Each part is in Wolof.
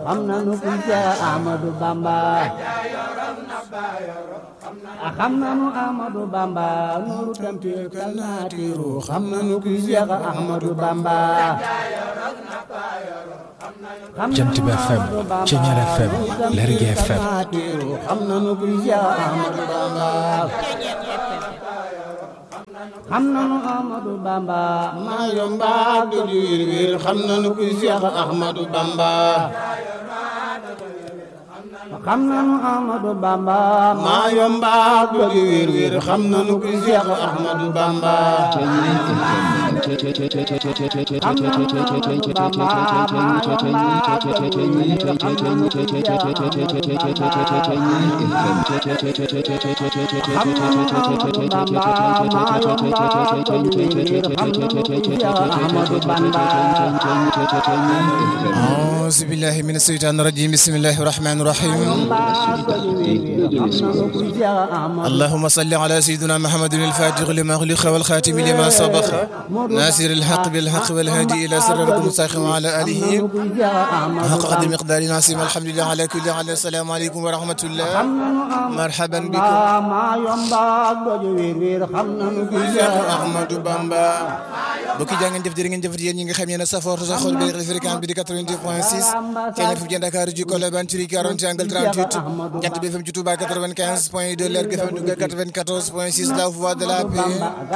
xam nanu ku Seex Ahmadu Bamba xam nanu Ahmadu Bamba nuuru tamtiir kal naatiiru xam nanu ku Seex Ahmadu Bamba Jant bi FM Ceñeer FM Lergui FM xam nanu ku Seex Ahmadu Bamba xam nanu Ahmadu Bamba maa yomba du wir wir xam nanu ku Seex Ahmadu Bamba xam nanu Ahmadu Bamba maa yomba du wir wir xam nanu ku Seex Ahmadu Bamba xam nanu Ahmadu Bamba maa yomba du wir wir xam nanu ku Seex أعوذ بالله من الشيطان الرجيم بسم الله الرحمن الرحيم اللهم صل على سيدنا محمد الفاتح لما أغلق والخاتم لما سبق ناصر الحق بالحق والهادي إلى صراط المستقيم وعلى آله حق قدر مقدار ناصم الحمد لله على كل حال السلام عليكم ورحمة الله مرحبا بكم Ahmadou Bamba bokki jaa ngeen jëf jërë ngeen jëfat yéen ñi nga xam yéen a safoor sa xol bi fréquence bi di 88 point 6 Ceeñeer fi Dakar ji Colobane ci 40 angle 38 Jant bi FM ci Touba 95 point 2 Lergui FM Louga 94 point 6 la voix de la paix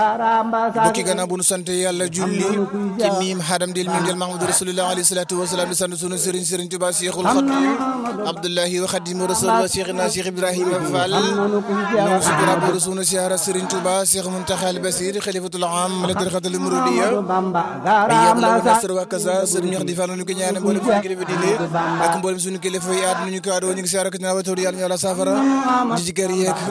bokki gannaaw bu nu sant yàlla julli ci miim xadam dil miim jël Mahamadou Rasulullah alayhi salatu wasalaam di sant sunu sëriñ sëriñ Touba Cheikhul Khadim Abdullahi wa Khadimu Rasul wa Cheikhina Cheikh Ibrahima Fall ñoo sukura bu sunu siyaara sëriñ Touba Cheikh Muntaxa al Basir xalifatul am la tarixatul muridiya yàlla la nasr wa kasa sëriñ wax di fa ñu ko ñaane mboolem suñu kilifa diine ak mboolem suñu kilifa yi àdduna ñu ko àddoo ñu ngi siyaara ko ñaan wa tawdi yàlla ñu yàlla saafara ñi ci kër yeeg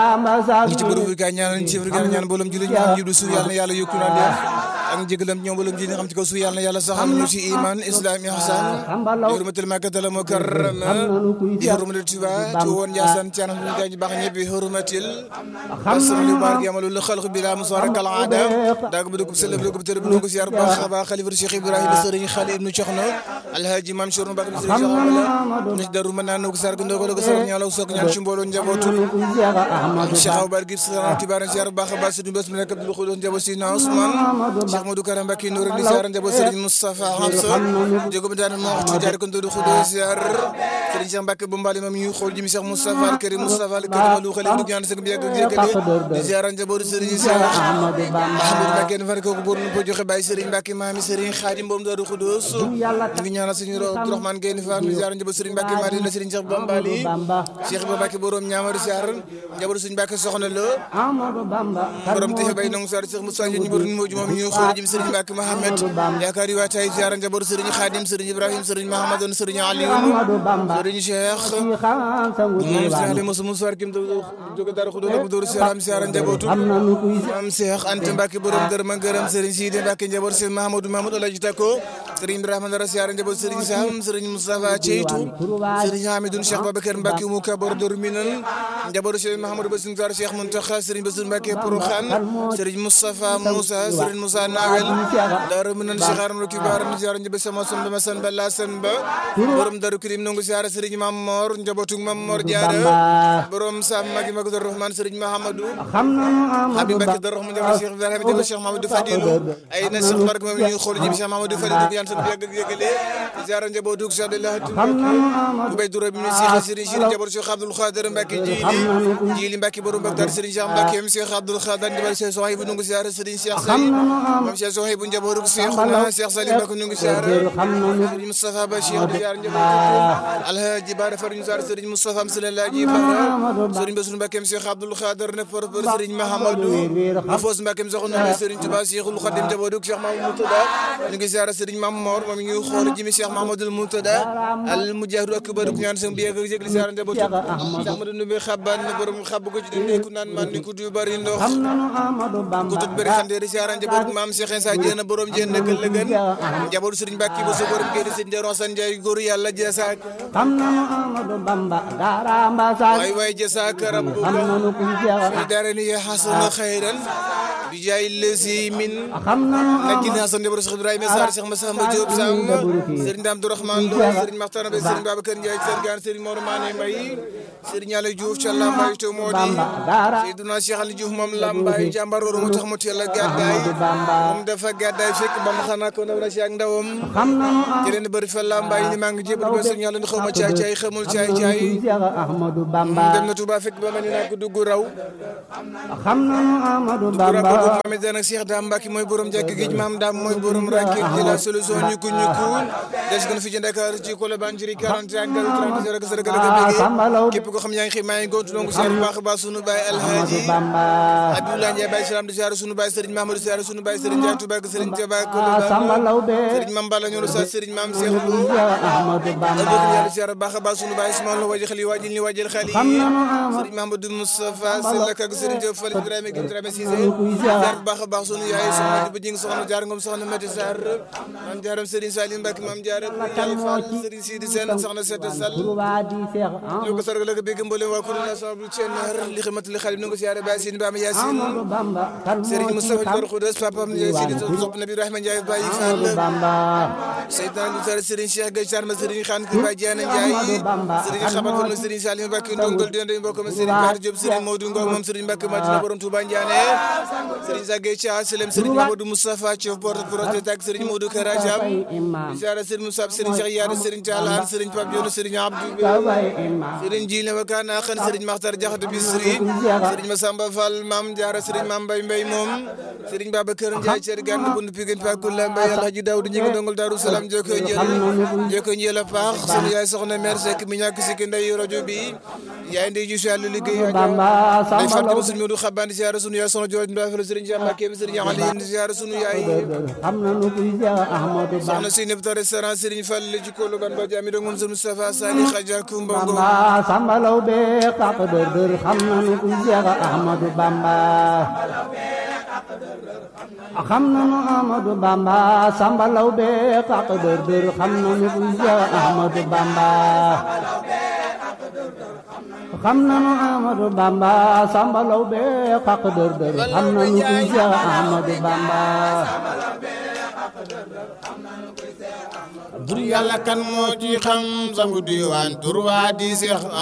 ñi ci bërëb ka ñaan ñi ci bërëb ñaan mboolem julli ñaan jiblu suuf yàlla na yàlla yokku na leen ak njëgalam ñoom mboolem julli xam ci kaw suuf yàlla na yàlla saxal ñu ci iman islam ihsan hurmatul makkatal mukarrama di hurmatul tuba ci woon Njaasaan ci anam ñu gaañ baax ñëpp hurmatil asma li baar yamalu la xalq bi la musara kal aada daag bu dugub sel bu dugub tër bu dugub siyaar baax baax xalifa Cheikh Ibrahima sëriñ Xali ibnu Coxna alhaji mam Cheikh Mbacke sëriñ Cheikh Amala ni daru mën naa nugu sar gu ndogo ko sar ñaalaw sok ñaan ci mbooloo njabootu Cheikh Aboubar Gir sëriñ Tibaara siyaar baax baax sëriñ bés mu nekk Abdul Xudoos njaboot si na Ousmane Cheikh Modou Karam Mbacke Nour di siyaar njaboot sëriñ Moustapha Hamsa jógum daan mo waxtu jaar ko ndodu Xudoos siyaar sëriñ Cheikh Mbacke bu mbali mam ñu xool jimi Cheikh Moustapha al Karim Moustapha al Karim lu xale du ñaan sëg bi ak jéggale di siyaar njaboot sëriñ Cheikh Ahmadou Mbacke fa ko bor nu ko joxe bàyyi sëriñ Mbacke maami sëriñ Xaadim boom Daaru Xudoos ñu ngi ñaanal suñu Abdourahmane Gueye ni Fall ziar njaboot sëriñ Mbacke Madina sëriñ Cheikh Bambali Cheikh Ibrahima Mbacke borom ñaamari ziar njaboot sëriñ Mbacke soxna la borom tefe bay nangu ziar Cheikh Moussa ñu borom moju moom ñu xool jëm sëriñ Mbacke Mohamed yaakaar yi waa tay ziar njaboot sëriñ Xaadim sëriñ Ibrahima sëriñ Mahamadoon sëriñ Aliou sëriñ Cheikh moom ziar mosu mu soir kim jóge Daaru Xudoos ak Daaru Salaam ziar njabootu am Cheikh Anta Mbacke borom dër ma gërëm sëriñ Sidi Mbacke njaboot sëriñ Mahamadou Mamadou Alaji Tako sëriñ Ibrahima Dara siyaare njaboot sëriñ Sam sëriñ Moustapha Ceytu sëriñ Hamidoun Cheikh Babacar Mbacke mu kabar dor minan njaboot sëriñ Mahamadou Bassirou Sarr Cheikh Mountakha sëriñ Bassirou Mbacke Porokhane sëriñ Moustapha Moussa sëriñ Moussa Nawel Daaru Minan Cheikh Aram Kibar ni siyaare njaboot sama son dama san ba la san ba borom Daaru Kirim nongu siyaare sëriñ Mam Mor njabootu Mam Mor Diarra borom Sam Magi Magu Dar Rahman sëriñ Mahamadou Habib Mbacke Dar Rahman njaboot Cheikh Ibrahima njaboot Cheikh Mamadou Fadilou ay na Cheikh Barke moom ñu xool ji Cheikh Mamadou Fadilou ko yan sant yàgg ak yëgale ziara njabootu Cheikh Abdallah bu bay dura bi mi Cheikh Serigne Cheikh njaboot Cheikh Abdoul Khadir Mbacke jili jili Mbacke borom Bagdad Serigne Cheikh Mbacke m Cheikh Abdoul Khadir njaboot Cheikh Sohay bu nungu ziara Serigne Cheikh Sali moom Cheikh Sohay bu njabootu Cheikh na Cheikh Salim Mbacke nungu ziara Serigne Moustapha Ba Cheikh di ziara njabootu Alhaji Bara Far ñu ziara Serigne Moustapha am Salalaji Bara Serigne Bassirou Mbacke m Cheikh Abdoul Khadir ne por por Serigne Mahamadou Afos Mbacke m soxna Serigne Touba Cheikhul Khadim njabootu Cheikh Mamadou Moutada ñu ngi ziara Serigne Mam Mor moom ñu xool jimi Cheikh Mahamadou Moutada al mujahidu akbar ku ñaan sam bi ak jégli ziara njabootu Cheikh Amadou Ndoumbé xaban borom xab ko ci dundee ku naan man ni ku du bari ndox ku tut bëri xandeeri ziara njabootu maam Cheikh Insa Diène borom Diène nekkal la gën njabootu Serigne Mbacke ba so borom génn Serigne Dero San Ndiaye góor yàlla jeesaak waay waay jeesaak rabbuka fi daarani ya hasuna xayran bi jaay lesi min xam nanu nag gis naa sa njaboot Cheikh Ibrahima Sarr Cheikh Massamba Diop Sam Serigne Dame Abdourahmane Lo Serigne Makhtar Mbaye Serigne Babacar Ndiaye Serigne Gane Serigne Mor Mané Mbaye Serigne Yàlla Diouf ca Lambaye to moo di Seydina Cheikh Ali Diouf moom Lambaye jàmbar wooru moo tax mu teel a gàddaay moom dafa gàddaay fekk ba mu xanaa ko ndaw na si ak ndawam xam nanu ci leen bëri fa Lambaye ni maa ngi jébal ba Serigne Yàlla ni xaw ma caay caay xamul caay caay Cheikh Ahmadou Bamba dem na Touba fekk ba ma ni naa ko dugg raw xam nanu Ahmadou Touba Bamba boobu Mohamed Dane ak Cheikh Dame Mbacke mooy borom jàkk géej maam Dame mooy borom rakk ji la solution ñu ko ñu ko des gën fi ci Dakar ci Colobane ci 40 ak 30 rek sa rek Samba Law képp ko xam yaa ngi xëy maa ngi gontu donc ziar bu baax a baax sunu baay Ahmadou Alhaji Bamba Abdoulaye Ndiaye Baye Salam di ziar sunu baay Serigne Mamadou ziar sunu baay Serigne Ndiaye Touba ak Serigne Thiaba ak Samba Colobane Law be Serigne Mame Balla ñoo sa Serigne Mame Cheikh Lo Cheikh Ahmadou Bamba bëgg yàlla ziar bu baax a baax sunu baay Ismaël Lo waji xali waji ni wajil xali xam nanu Ahmadou Serigne Mamadou Moustapha Sall ak Serigne Diop Fall Ibrahima Gueye Ibrahima Cissé ziar bu baax a baax sunu yaay soxna Diba Jing soxna Jaar Ngom soxna Mati Sarr maam Jaaram Serigne Salim Mbacke maam Jaaram Ndiaye Fall Serigne Sidi Sène soxna Seta Sall Touba di Cheikh ñoo ko sargal ak bégg mboolem waa kuréel national bu Thienar li xamante li xalib ni nga ko siyaare Baye Sine Bama Yacine Ahmadou Bamba kan Serigne moo ci Moustapha xam Dior Khoudoss papam Ndiaye Sidi sopp Nabi Ibrahima Ndiaye Baye Ahmadou Fall Bamba Seydina Aliou Sall Serigne Cheikh Gueye Sarma Serigne Khan Ki Baye Diana Ndiaye Serigne Xabat Fall Serigne Salim Mbacke Ndongol Dende mbokk ma Serigne Bara Diop Serigne Modou Ngom moom Serigne Mbacke Madina borom Touba Ndiané Serigne Zagay Thia Selem Serigne Mamadou Moustapha Thiof porte projet ak Serigne Modou Kara Thiam Bay imam ziara Serigne Moussa Serigne Cheikh Yaara Serigne Thialane Serigne Pape Dione Serigne Abdou Bey Bay imam Serigne Jile Wakana xan Serigne Makhtar Diakhaté Bisri Serigne Massamba Fall Mame Diarra Serigne Mame Mbaye Mbaye moom Serigne Babacar Ndiaye Thierry Gane Bundu Pikine Pakula Mbaye Alhaji Daoud ñi ngi dongol Darou Salam joko njël joko njël a paax sunu yaay soxna mère Seck mi ñàkk si ki ndey rajo bi yaay ndey ju si yàlla liggéey Bamba day Samba fàttali Law sunu Modou Xabane ziara sunu yaay soxna Jooj Ndofel Serigne Cheikh Mbacké Serigne Ali ziara sunu yaay xam nanu kuy Cheikh Ahmadou Bamba soxna si nebta restaurant Serigne Fall ci Kolo Ban ba jami dong moom sunu Moustapha Sali Khadja Kumba Ngom Bamba Samba Law be kaq dër dër xam nanu kuy Cheikh Ahmadou Bamba xam nanu Ahmadou Bamba Samba Law be kaq dër dër xam nanu kuy Cheikh Ahmadou Bamba xam nanu Ahmadou Bamba Samba Law be kaq dër dër xam nanu kuy Cheikh Ahmadou Bamba bur yàlla kan moo ci xam sangu diwaan tur waa di seex